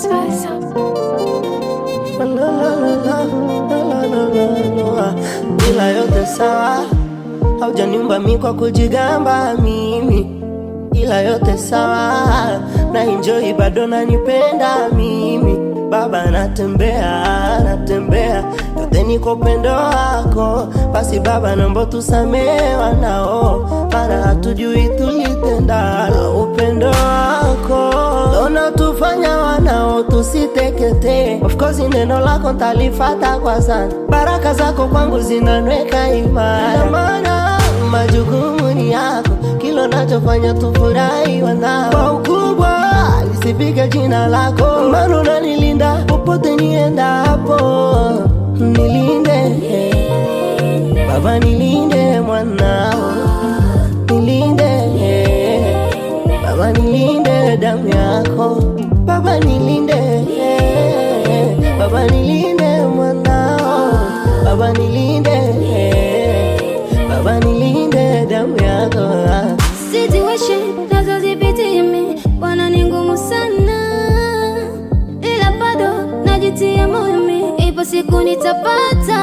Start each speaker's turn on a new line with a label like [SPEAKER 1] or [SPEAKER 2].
[SPEAKER 1] Spice.
[SPEAKER 2] La, la, la, la, la, la, la, la, la. Ila yote sawa, haujaniumba mi kwa kujigamba mimi, ila yote sawa, na enjoy bado nanipenda mimi. Baba natembea, natembea yote ni kwa upendo wako, basi Baba naomba tusamehe wanao, maana hatujui tulitendalo. Upendo wako unatufanya wanao tusiteketee. Of course neno lako ntalifata kwa sana, baraka zako kwangu zinanweka imara, maana majukumu ni yako, kilo nachofanya tufurahi wanao kwa ukubwa lisipige jina lako, maana unanilinda popote niendapo, nilinde Baba, nilinde mwanao, nilinde Baba, nilinde damu yako Baba, nilinde Baba, nilinde mwanao Baba, nilinde Baba, nilinde damu yako
[SPEAKER 1] Situation nazozipitia mi bwana ni ngumu sana, ila bado najitia moyo mi, ipo siku nitapata